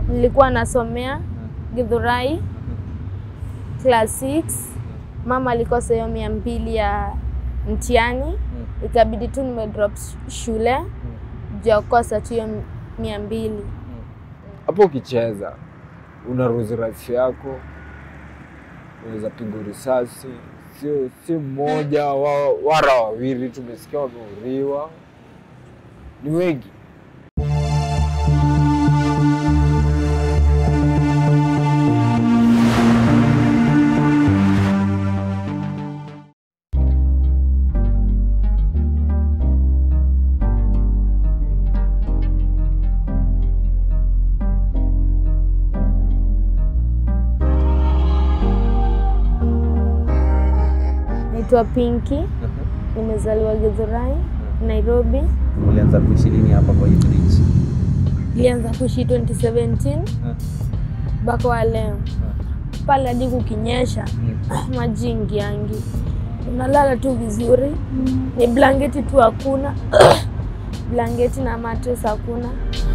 nilikuwa nasomea Githurai class 6. Mama alikosa hiyo mia mbili ya mtihani, ikabidi tu nimedrop sh- shule juu ya kukosa tu hiyo mia mbili. Hapo ukicheza unaruzi rafiki yako, unaweza pigwa risasi, sio si mmoja wa, wara wawili, tumesikia wameuriwa, ni wengi. Naitwa Pinky, nimezaliwa Githurai, Nairobi. Ulianza kuishi lini hapa kwa hii bridge? Nilianza kuishi 2017 mpaka wa leo. Pale hadi kukinyesha maji ingiangi, unalala tu vizuri, ni blanketi tu hakuna blanketi na mattress hakuna.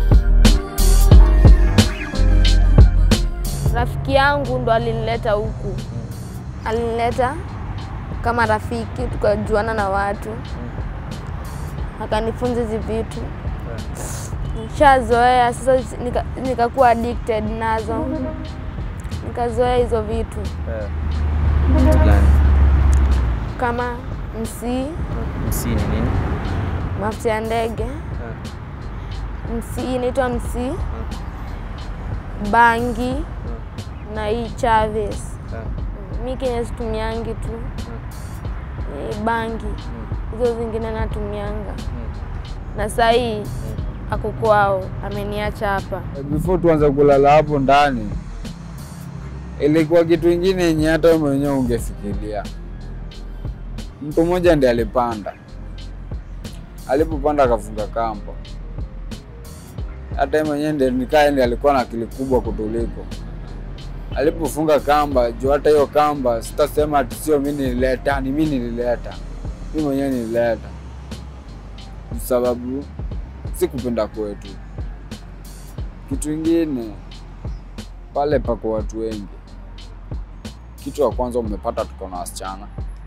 Rafiki yangu ndo alinileta huku, alinileta kama rafiki, tukajuana na watu, akanifunza hizi vitu nishazoea sasa, nika- nikakuwa addicted nazo, nikazoea hizo vitu Kitu gani? kama msii, Msini nini? mafuta ya ndege, msii inaitwa msii, bangi na hii Chaves. Mi kenye situmiangi tu ni bangi, hizo zingine natumianga, na saa hii ako kwao, ameniacha hapa. Before tuanze kulala hapo ndani, ilikuwa kitu ingine yenye hata wewe mwenyewe ungefikiria. Mtu mmoja ndiye alipanda, alipopanda akafunga kamba. Hata yeye mwenyewe ndiye nikaa ndiye alikuwa na akili kubwa kutuliko. Alipofunga kamba, juu hata hiyo kamba sitasema ati sio mimi nilileta, ni mimi nilileta, mimi mwenyewe nilileta, sababu si kupenda kwetu. Kitu ingine pale pako watu wengi. Kitu ya kwanza umepata tuko na wasichana.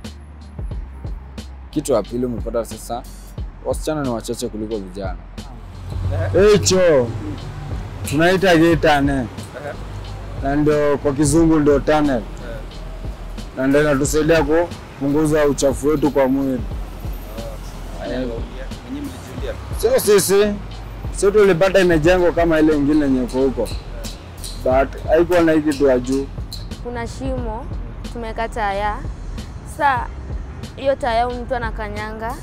Kitu ya pili umepata sasa wasichana ni wachache kuliko vijana. Hicho tunaita gitane, na ndio kwa kizungu ndio tunnel, na ndio inatusaidia kupunguza uchafu wetu kwa mwili. Sio sisi, sio tulipata imejengwa kama ile ingine yenye iko huko, but haikuwa na hii kitu ya juu. kuna shimo tumeka taya. Sa hiyo taya mtu anakanyanga,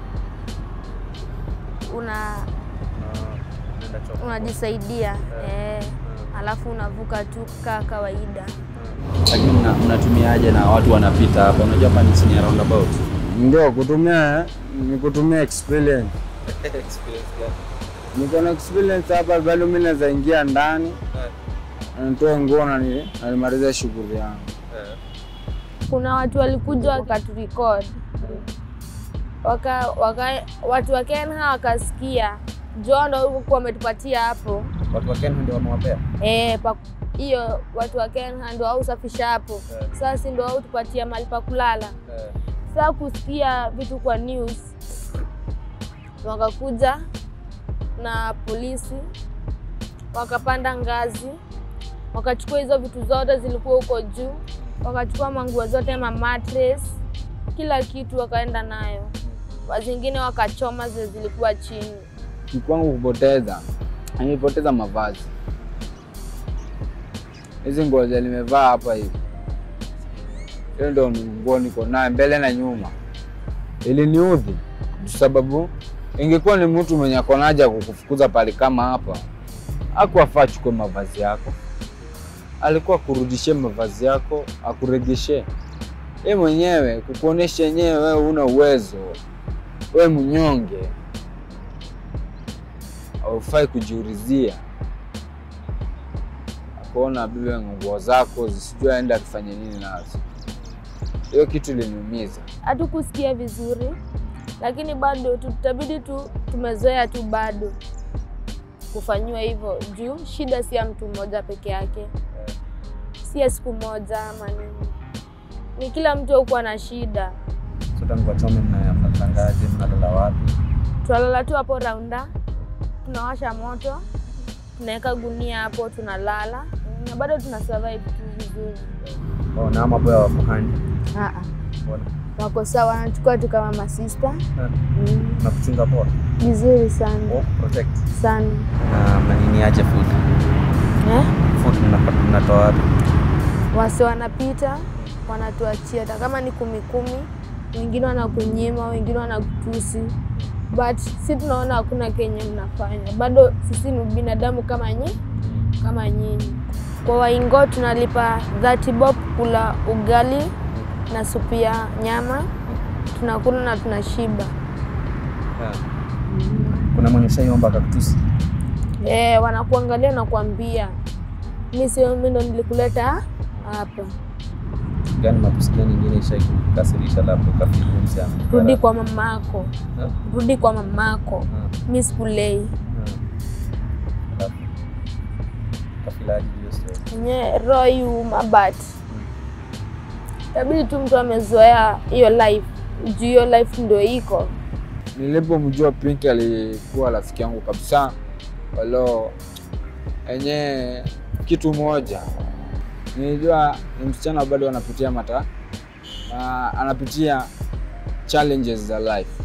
una unajisaidia eh, alafu unavuka tu kaa kawaida. Lakini mna- mnatumiaje na watu wanapita hapa? Unajua hapa ni chini ya roundabout. Ndio kutumia ni kutumia experience. Niko na experience hapa, bado mimi naweza ingia ndani na nitoe nguo na ni- na nimalize shughuli yangu. Kuna watu walikuja wakaturecord waka, waka, watu wa Kenya wakasikia John ndo huku wametupatia hapo Watu wa Kenya ndio wamewapea. eh, pa- hiyo watu wa Kenya ndo au safisha hapo sasa, si ndo au tupatia mahali pa kulala. Sasa kusikia vitu kwa news, wakakuja na polisi wakapanda ngazi, wakachukua hizo vitu zote zilikuwa huko juu, wakachukua manguo zote, ma mattress, kila kitu wakaenda nayo, wazingine wakachoma zile zilikuwa chini. Ni kwangu kupoteza, nimepoteza mavazi. Hizi nguo zenye nimevaa hapa hivi, hiyo ndio ni nguo niko naye mbele na nyuma. Iliniudhi sababu ingekuwa ni mtu mwenye ako na haja ya kukufukuza pale kama hapa, hakuwafaa achukue mavazi yako, alikuwa kurudishie mavazi yako, akuregeshe yeye mwenyewe, kukuonesha yenyewe wewe una uwezo, wewe mnyonge, haufai kujiurizia akuona bibe nguo zako zisijua aenda akifanya nini nazo. Hiyo kitu iliniumiza. Hatukusikia vizuri, lakini bado tutabidi tu tumezoea tu bado kufanyiwa hivyo juu shida si ya mtu mmoja peke yake, si ya siku moja ama nini, ni kila mtu hukuwa na shida. So tangu wachome mnapangaje? Mnalala wapi? Tunalala tu hapo raunda, tunawasha moto, tunaweka gunia hapo, tunalala na bado tuna survive tu vizuri. Oh, na ama boya wafuhani. Ah, Mbona? wako sawa, wanachukua tu kama masista Eh, mm. Na kuchunga poa. vizuri sana Oh, protect. sana Na mnanini aje food? eh? Food mnapata mnatoa wapi? wase wanapita wanatuachia, hata kama ni kumi kumi, wengine wanakunyima, wengine wanakutusi, but si tunaona hakuna kenye mnafanya, bado sisi ni binadamu kama nyi kama nyinyi. Kwa waingo tunalipa 30 bob kula ugali na supu ya nyama, tunakula na tunashiba. Yeah. Kuna mwenye shaiomba akakutusi? Eh, wanakuangalia na kuambia mi sio mimi ndo nilikuleta hapa, Gani matusi gani ingine ishaikukasirisha labda ukafiri msichana? rudi kwa mamako, Eh? rudi kwa mamako, Eh, mi sikulei. eh. Alafu, kafilaji hiyo story? enye roho yuma but tabidi tu mtu amezoea hiyo life juu hiyo life ndio iko Nilipomjua Pink alikuwa rafiki yangu kabisa, walo enye kitu moja nilijua ni msichana bado anapitia mata na anapitia challenges za life.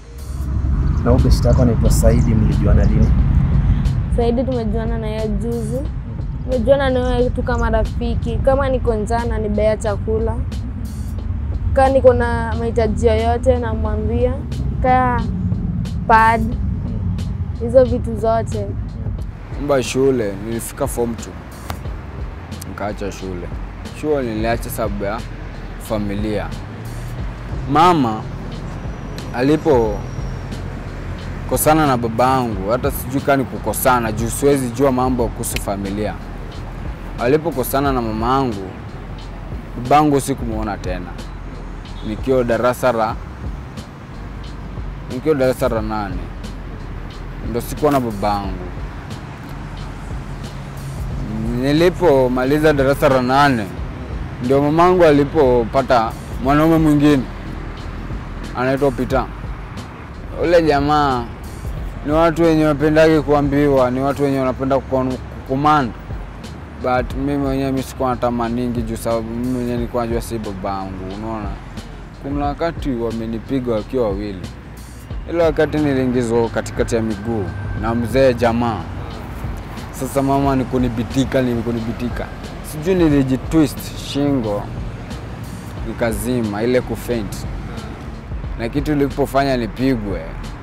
Na huyo beshte yako anaitwa Saidi, mlijuana lini? saidi tumejuana na yeye juzi tumejuana na yeye tu kama rafiki kama niko njaa nanibea chakula kaa niko na mahitaji yoyote namwambia kaa pad hizo vitu zote Mba shule nilifika form 2 nikaacha shule. Shule niliacha sababu ya familia. Mama alipo kosana na babangu, hata sijui kani kukosana juu siwezi jua mambo kuhusu familia. Alipokosana na mamangu, babangu sikumwona tena, nikiwa darasa la nikiwa darasa la nane ndo sikuwa na babangu. Nilipomaliza darasa la nane ndio mamangu alipopata mwanaume mwingine anaitwa Pita. Ule jamaa ni watu wenye wapendagi kuambiwa, ni watu wenye wanapenda kucommand, but mimi mwenyewe mi sikuwa natamaningi juu sababu mimi mwenyewe nilikuwa najua si babangu. Unaona, kuna wakati wamenipiga wakiwa wawili ile wakati niliingizwa katikati ya miguu na mzee jamaa. Sasa mama ni kunibitika, ni kunibitika, sijui nilijitwist shingo nikazima ile kufaint, na kitu ilipofanya nipigwe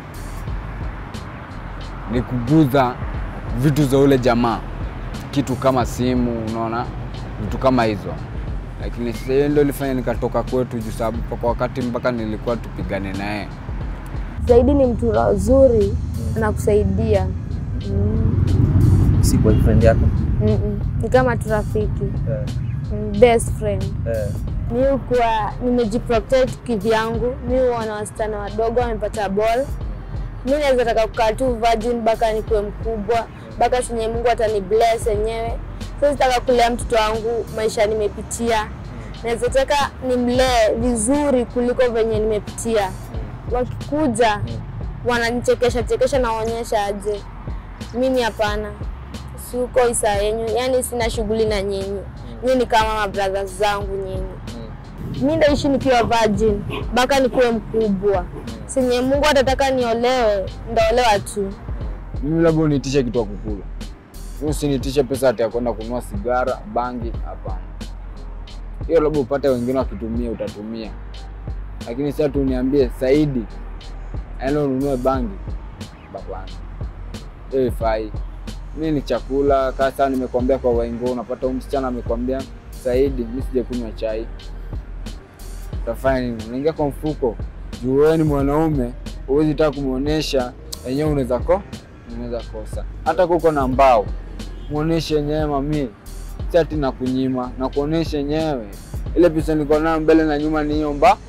ni kuguza vitu za ule jamaa, kitu kama simu, unaona, vitu kama hizo. Lakini sasa hiyo ndio ilifanya nikatoka kwetu, juu sababu kwa wakati mpaka nilikuwa tupigane naye zaidi ni mtu zuri anakusaidia mm. Si boyfriend yako? Mm-mm. ni kama tu rafiki Eh, mm, best friend eh. mi kuwa nimejiprotect kivyangu mi huona wasichana wadogo wamepata ball mi naweza taka kukaa tu virgin mpaka nikuwe mkubwa mpaka senye mungu atani bless yenyewe so sitaka kulea mtoto wangu maisha nimepitia naweza taka nimlee vizuri kuliko venye nimepitia wakikuja wananichekesha chekesha naonyesha aje mimi hapana siuko isa yenyu yani sina shughuli na nyinyi nyinyi ni kama mabrothers zangu nyinyi mi ndaishi nikiwa virgin mpaka nikuwe mkubwa senye mungu atataka niolewe ndaolewa tu mimi labda unitishe kitu ya kukula, mimi usinitishe pesa ati ya kwenda kununua sigara, bangi. Hapana, hiyo labda upate wengine wakitumia, utatumia, lakini sasa tu niambie Saidi aenda ununue bangi, hapana, hiyo ifai. Mi ni chakula kasa, nimekwambia kwa waingo, unapata huyu msichana amekwambia Saidi, mi sijakunywa chai, utafanya nini? Unaingia kwa mfuko juu wewe ni mwanaume, huwezi taka kumwonyesha yenyewe, unaweza ko unaweza kosa. Hata kuko na mbao, muoneshe yenyewe mami, si ati na kunyima, na kuonesha yenyewe ile pesa niko nayo mbele na nyuma ni hiyo mba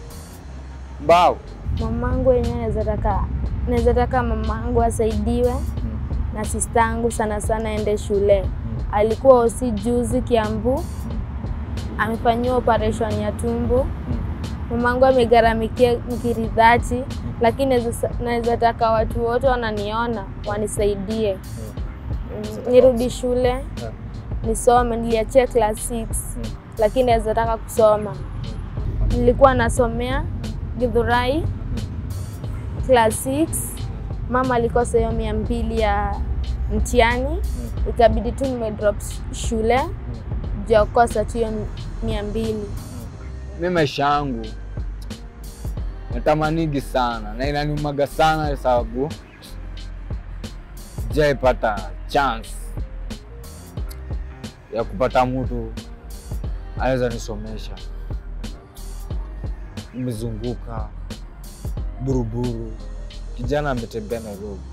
mbao. mamangu wenyewe naweza taka naweza taka mamangu asaidiwe na sistangu sana sana ende shule. Alikuwa osi juzi Kiambu, amefanyiwa operation ya tumbo. Mamangu amegharamikia nkiridhati, lakini naweza- naweza taka watu wote wananiona wanisaidie Mm, nirudi shule nisome. Niliachia class 6 lakini naweza taka kusoma. Nilikuwa nasomea Githurai class 6. Mama alikosa hiyo mia mbili ya mtihani, ikabidi tu nimedrop shule juu ya kukosa tu hiyo mia mbili. Mi maisha yangu natamanigi sana na inaniumaga sana sababu sijaipata chance ya kupata mtu anaweza nisomesha. Nimezunguka Buruburu, kijana ametembea Nairobi,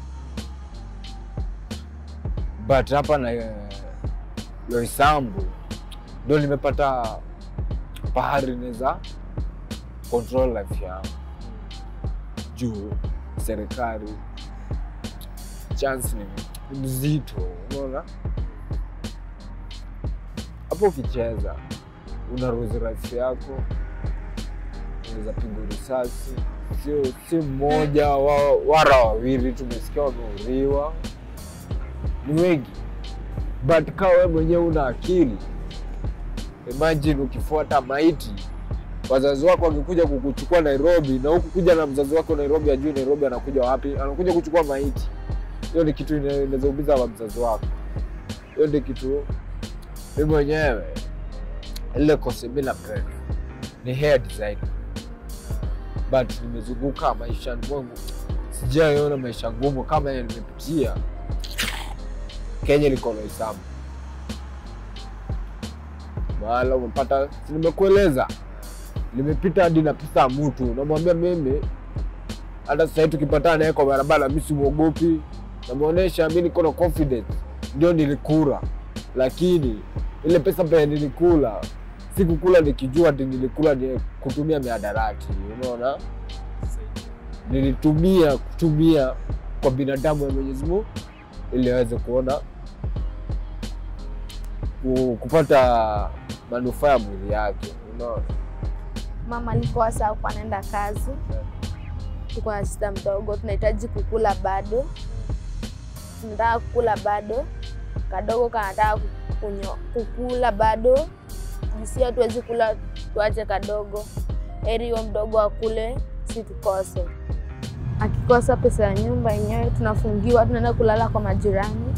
but hapa na Loisambu ndo nimepata pahari naweza control life yangu juu serikali chance ni, ni mzito, unaona hapo. Ukicheza unaruzi life yako, unaweza pigwa risasi, sio si mmoja wa, wara wawili, tumesikia wameuriwa, ni wengi, but kaa wewe mwenyewe una akili Imagine ukifuata maiti, wazazi wako wakikuja kukuchukua Nairobi, na huku kuja na mzazi wako Nairobi, ajui Nairobi anakuja wapi, anakuja kuchukua maiti. Hiyo ni kitu ina- inazoumiza wa mzazi wako. Hiyo ni kitu mi mwenyewe ile kosi mi napenda ni hair design, but nimezunguka maishani mwangu, sijaiona maisha ngumu kama yenye nimepitia Kenya. Liko na hesabu mahala umepata, si nimekueleza, nimepita hadi na pesa ya mtu, namwambia mimi, hata sasa hivi tukipatana naye kwa barabara, mi simwogopi, namwonyesha mi niko na confidence, ndio nilikula, lakini ile pesa pia nilikula sikukula nikijua ati nilikula ni kutumia miadarati, unaona, nilitumia kutumia kwa binadamu ya Mwenyezi Mungu ili aweze kuona ku- kupata manufaa ya mwili yake, unaona. Mama alikuwa saa kuwa anaenda kazi, tuko na sista mdogo, tunahitaji kukula bado, tunataka kukula bado, kadogo kanataka kunyo- kukula bado, jisi hatuwezi kula tuache kadogo, heri huyo mdogo akule, si tukose. Akikosa pesa ya nyumba yenyewe tunafungiwa, tunaenda kulala kwa majirani.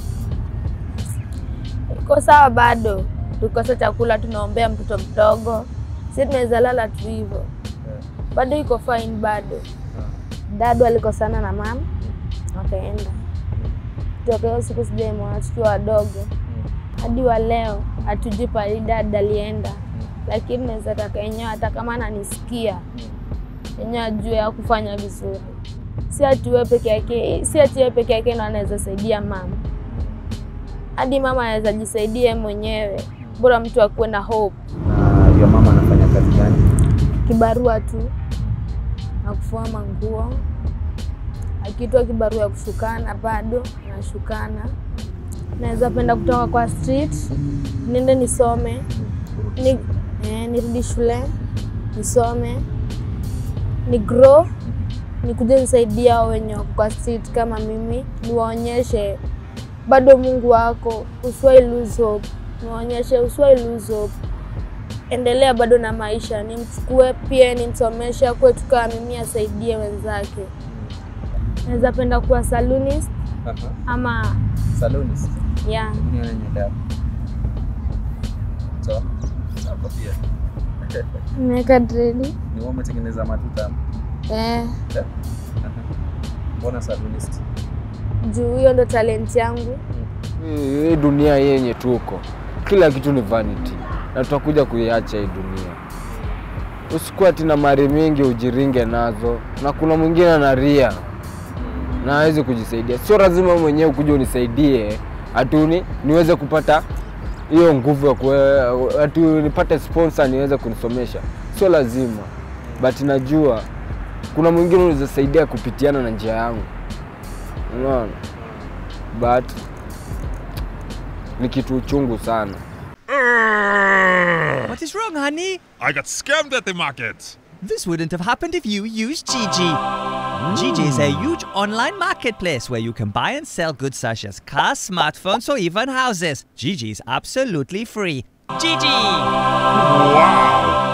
Iko sawa bado, tukikosa chakula tunaombea mtoto mdogo, si tunaweza lala tu hivyo, bado iko fine bado. Dadu alikosana na mama wakaenda, toka hiyo siku sijaimwona tukiwa wadogo hadi wa leo, hatujui pahali dad alienda, lakini naweza taka yenyewe, hata kama ananisikia yenyewe ajue ya kufanya vizuri, si ati wewe peke yake, si ati wewe peke yake ndo anaweza saidia mama, hadi mama anaweza jisaidia yeye mwenyewe, bora mtu akuwe na hope. Na hiyo mama anafanya kazi gani? Kibarua tu na kufua manguo, akitoa kibarua ya kushukana bado nashukana. Naweza penda kutoka kwa street niende nisome ni, eh, nirudi shule nisome ni grow nikuje nisaidia hao wenye wako kwa street kama mimi, niwaonyeshe bado Mungu wako, usiwahi lose hope, niwaonyeshe usiwahi lose hope endelea bado na maisha, nimchukue pia nimsomeshe akuwe tu kama mimi, asaidie wenzake. Naweza penda kuwa salonist ama Salonist. yeah. Nione nywele yako. So, hapo pia. Nimeweka dredi Ni wewe umetengeneza matuta. eh, Eh? Mbona salonist? juu hiyo ndo talent yangu. Hii hii dunia yenye tuko, kila kitu ni vanity na tutakuja kuiacha hii dunia. Usikuwa ati na mali mingi ujiringe nazo, na kuna mwingine anaria na hawezi kujisaidia. Sio lazima mwenyewe kuja unisaidie atuni niweze kupata hiyo nguvu ya kue, ati nipate sponsor niweze kunisomesha, sio lazima, but najua kuna mwingine unaweza saidia kupitiana na njia yangu, unaona but ni kitu uchungu sana. What is wrong, honey? I got scammed at the market. This wouldn't have happened if you used Gigi. Gigi is a huge online marketplace where you can buy and sell goods such as cars, smartphones, or even houses. Gigi is absolutely free. Gigi! Wow.